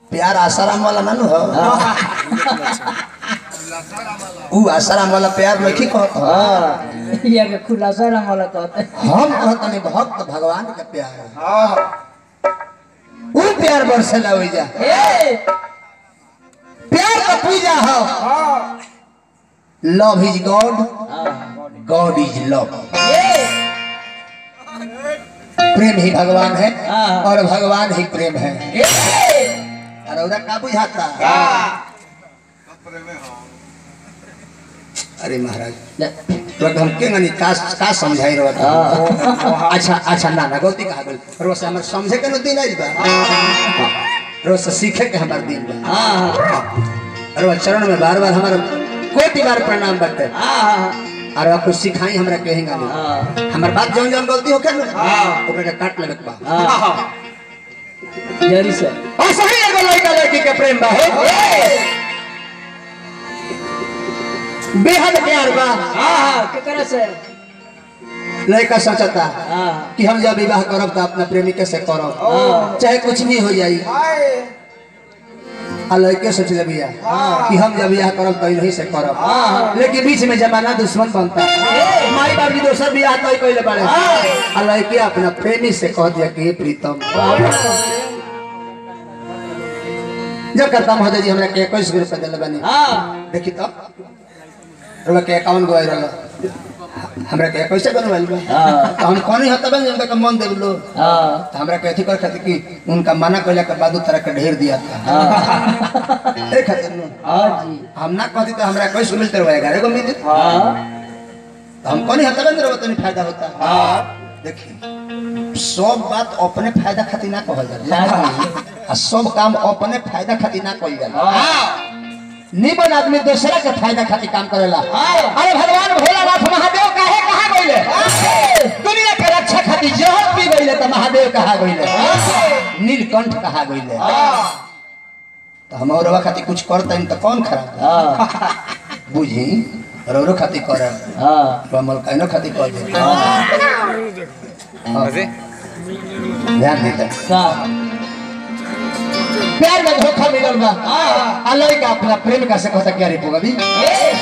प्यार आसाराम वाला ना नु हो ऊ आसाराम वाला प्यार नहीं कहत हो हाँ ये के खुलासा ना वाला कहते हम कहत नहीं भक्त भगवान के प्यार है ऊ प्यार बरसेला हो जा ए प्यार का पूजा हो love is God God is love ए प्रेम ही भगवान है हाँ। और भगवान ही प्रेम है ए अरे उधर का बुझाता अरे महाराज तो हम के गनी का का समझाई रहा था अच्छा अच्छा ना ना गलती कहा गल रोज से हमर समझे के न दिन आई बा रोज से सीखे के हमार दिन बा हाँ रोज चरण में बार बार हमार कोटि बार प्रणाम बटे हाँ और अब कुछ सिखाई हमरा कहेंगे नहीं हाँ हमार बात जौन जौन गलती होखे न ओकरा के काट लेबे के बा हाँ जरी से और सही एगो लड़का लड़की के प्रेम बा हो बेहद प्यार बा हाँ हाँ केकरा से लड़का सोचता हाँ कि हम जब विवाह करब तो अपना प्रेमिका से करब हाँ। चाहे कुछ भी हो जाई आ लड़के सोच ले भैया कि हम जब विवाह करब तो इन्हीं से करब हाँ। लेकिन बीच में जमाना दुश्मन बनता माई बाप भी दोसर बियाह तय कैले बाड़े आ लड़के अपना प्रेमी से कह दिया कि हे प्रीतम जब करता महोदय जी हमरा के इक्कीस गो रुपया दिले बानी हाँ देखी तो रुपया के अकाउंट गवाई रहल हमरा के इक्कीस बनवाइल बा हाँ। तो हम कौन हता बन उनका के मन देव लो हाँ तो हमरा के अथी कर खातिर कि उनका मना कैला के बाद उ तरह के ढेर दिया था ए खातिर नु हाँ जी हम ना कहती तो हमरा कैसे मिलते रहे ग्यारह गो मिलते हाँ तो हम कौन हता बन रहो तो फायदा होता हाँ देखिए सब बात अपने फायदा खातिर ना कहल जाला लागी। आ सब काम अपने फायदा खातिर ना कइल जाला हाँ निबन आदमी दूसरा के फायदा खातिर काम करेला हाँ। अरे भगवान भोलानाथ महादेव काहे कहा गइले दुनिया के रक्षा खातिर जहर पी गइले तो महादेव कहा गइले नीलकंठ कहा गइले तो हम औरवा खातिर कुछ करते तो कौन खराब हाँ बुझी औरो खातिर करे हाँ कमल कहनो खातिर कर दे हाँ। ध्यान देते का प्यार में धोखा मिलल बा आ लड़का अपना प्रेमिका से कहता क्या रे पोगबी ए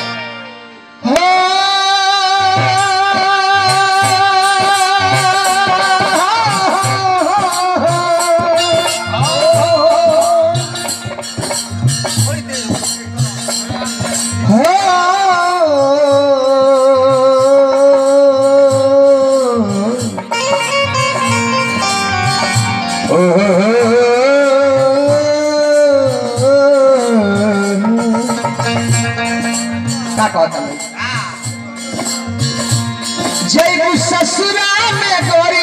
का कहता मैं जय ससुरा में गोरी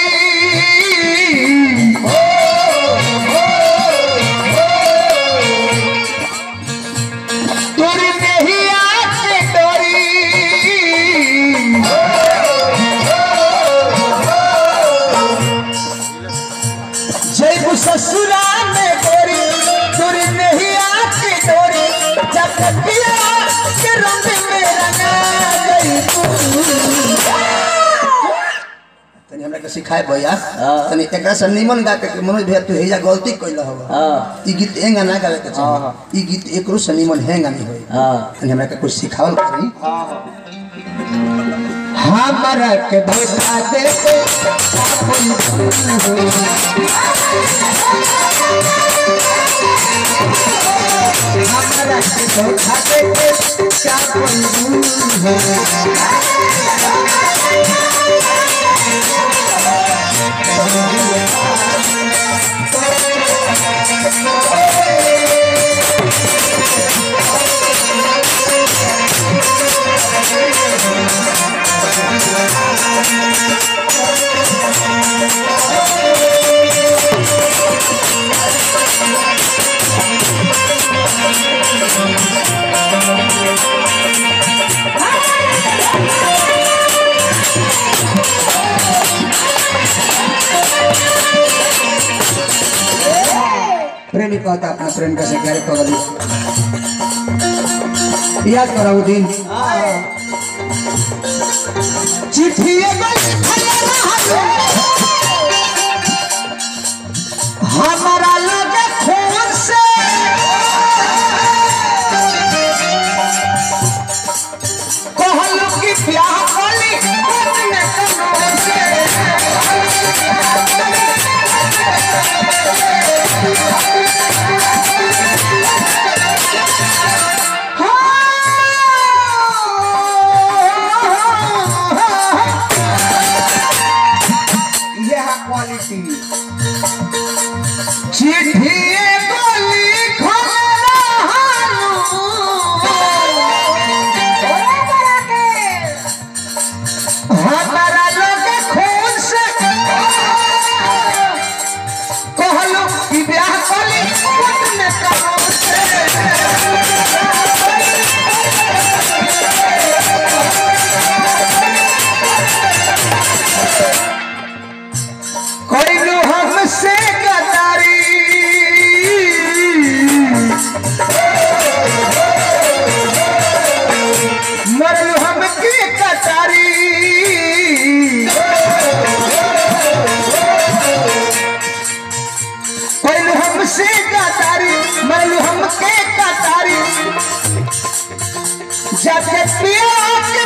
तोरी नहीं आके डोरी जय ससुरा में गोरी तोरी नहीं आके डोरी जब पिया के रंग में रंगा गई तू तनी हमरा के सिखाए भैया हाँ। तनी एकरा से निमन गा के मनोज भैया तू हेजा गलती कइल हवा हाँ ई गीत एंगा ना गावे के हाँ, चाहिए ई गीत एकरो से निमन हेंगा नहीं होई हाँ तनी हमरा के कुछ सिखावल करी हमरा के धोखा दे के हमरा के धोखा दे के क्या कोई प्रेमी कहता अपना प्रेम कैसे प्यारे पगली याद करो वो दिन चिट्ठी हमारा लगे खून से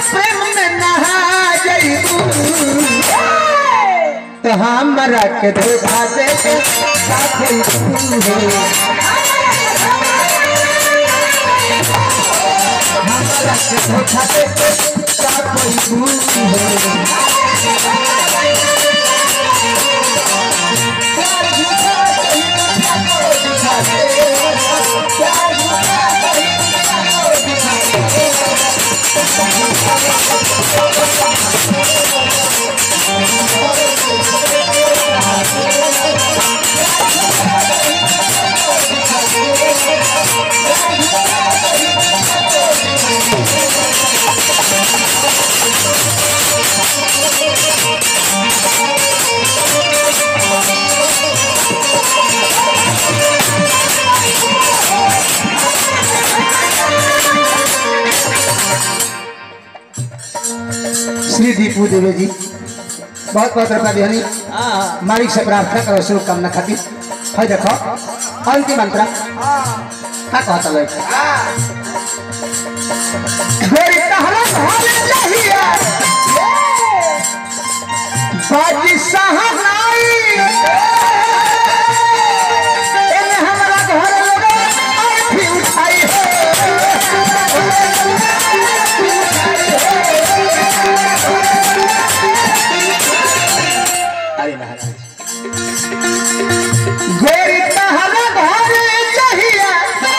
प्रेम में नहा जइबू तो हमरा के धोखा दे के का कइबू हो हमरा के धोखा दे के का कइबू हो श्री दीपू देवे जी बहुत बहुत रुपया दिहनी हाँ मालिक से प्रार्थना करो शुभकामना खातिर है देखो अंतिम मंत्र का कहता लोग मेरी कहना भारी चाहिए बाजी सहनाई इन हमरा घर लोग अर्थी उठाई अरे महाराज गोरी कहना भारी चाहिए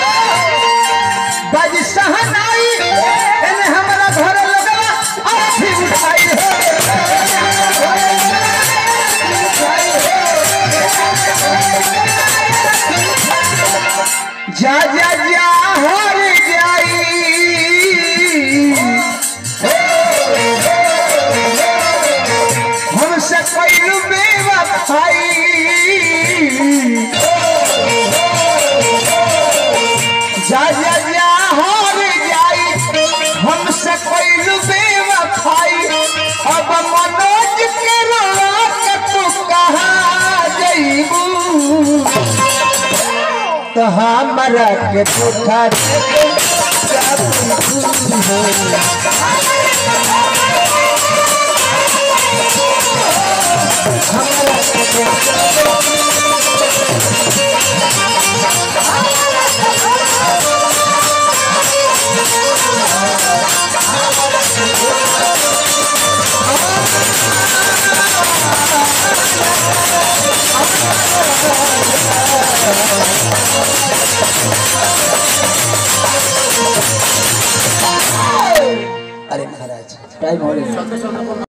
बाजी सहनाई इन हमरा घर लोग अर्थी उठाई जा जा जा हर जाई हमसे पहलू बेवफाई जा जा जा हर जाई हमसे पहलू बेवफाई अब मनोज के रोवा के तू कहाँ जइबू तो हमरा के धोखा दे के क्या तू हो हमरा के धोखा अरे महाराज टाइम हो गया